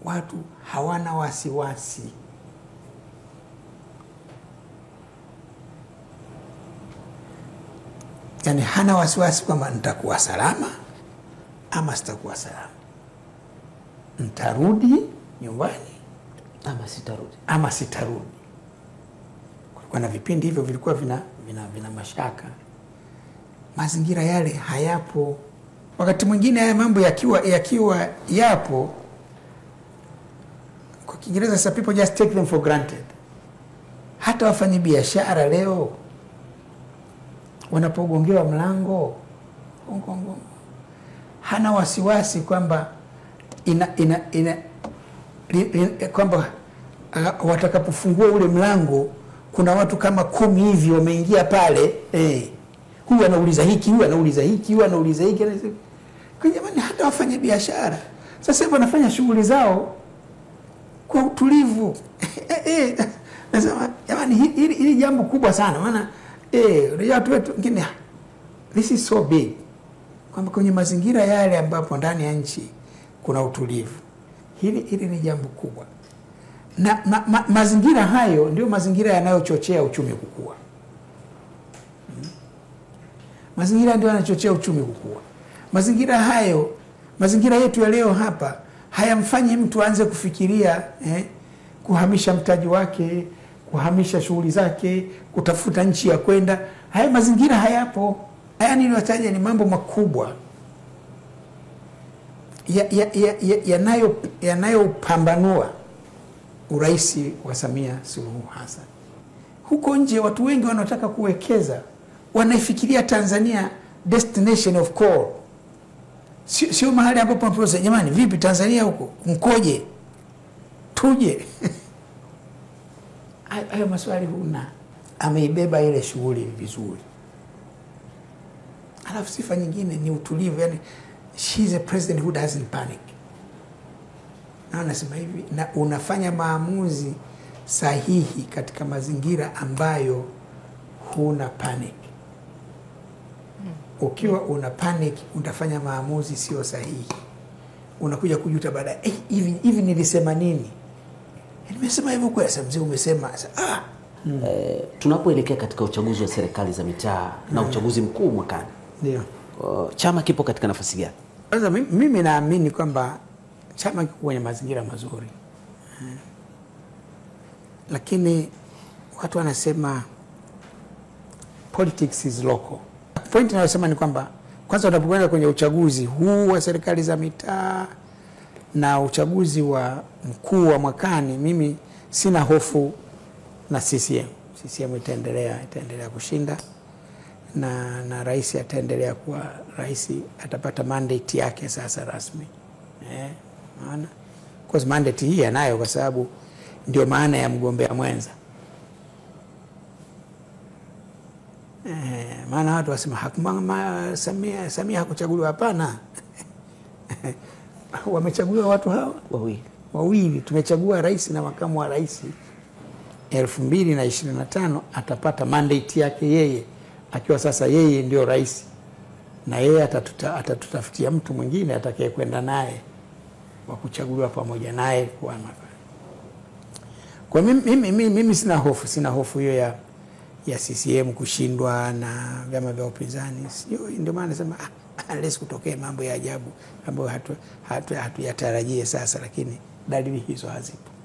watu hawana wasiwasi yaani hana wasiwasi kwamba nitakuwa salama ama sitakuwa salama ntarudi nyumbani ama sitarudi ama sitarudi kulikuwa na vipindi hivyo vilikuwa vina, vina, vina mashaka mazingira yale hayapo wakati mwingine haya mambo yakiwa yakiwa yapo kwa kiingereza sa people just take them for granted hata wafanyi biashara leo wanapogongewa mlango gongo, gongo, hana wasiwasi kwamba ina, ina, ina, li, li, kwamba uh, watakapofungua ule mlango kuna watu kama kumi hivi wameingia pale eh, huyu anauliza hiki huyu anauliza hiki huyu anauliza hiki anauliza hiki. Kwa jamani hata wafanya biashara sasa hivi wanafanya shughuli zao kwa utulivu Eh, eh, nasema jamani hi- hili hili jambo kubwa sana maana eh, unajua watu wetu wengine ah, this is so big kwamba kwenye mazingira yale ambapo ndani ya nchi kuna utulivu hili hili ni jambo kubwa na ma, ma, mazingira hayo ndio mazingira yanayochochea uchumi kukua Mm. mazingira ndio yanachochea uchumi kukua mazingira hayo mazingira yetu ya leo hapa hayamfanyi mtu aanze kufikiria eh, kuhamisha mtaji wake kuhamisha shughuli zake kutafuta nchi ya kwenda haya mazingira hayapo haya niliyotaja ni mambo makubwa yanayopambanua ya, ya, ya, yanayo- yanayopambanua urais wa Samia Suluhu Hassan. Huko nje watu wengi wanaotaka kuwekeza wanaifikiria Tanzania destination of call, sio sio mahali ambapo mnaposema jamani, vipi Tanzania huko mkoje, tuje Hayo- hayo maswali huna. Ameibeba ile shughuli vizuri. Alafu sifa nyingine ni utulivu, yani she is a president who doesn't panic. Na nasema hivi, na unafanya maamuzi sahihi katika mazingira ambayo huna panic. Ukiwa una panic, utafanya maamuzi sio sahihi, unakuja kujuta baadaye, eh, hivi hivi nilisema nini? Nimesema hivyo kweli? Sasa mzee umesema sasa, ah, Eh, tunapoelekea katika uchaguzi wa serikali za mitaa na uchaguzi mkuu mwakani ndio. uh, chama kipo katika nafasi gani? Sasa mi- mimi naamini kwamba chama kiko kwenye mazingira mazuri Eh. lakini watu wanasema politics is local. Point inayosema ni kwamba kwanza unapokwenda kwenye uchaguzi huu wa serikali za mitaa na uchaguzi wa mkuu wa mwakani, mimi sina hofu na CCM. CCM itaendelea itaendelea kushinda na, na rais ataendelea kuwa rais, atapata mandate yake sasa rasmi eh, maana of course mandate hii anayo kwa sababu ndio maana ya mgombea mwenza eh, maana watu wasema hakuma, ma, Samia, Samia hakuchaguliwa. Hapana, wamechaguliwa watu hawa Wawili. wawili tumechagua rais na makamu wa rais elfu mbili na ishirini na tano atapata mandate yake yeye akiwa sasa yeye ndio rais na yeye atatuta, atatutafutia mtu mwingine atakaye kwenda naye wa kuchaguliwa pamoja naye kuwa maka- kwa mimi, mimi, mimi, mimi sina hofu sina hofu hiyo ya ya CCM kushindwa na vyama vya upinzani sio ndio maana nasema ah, unless kutokee mambo ya ajabu ambayo hatuyatarajie hatu, hatu hatuyatarajie sasa lakini dalili hizo hazipo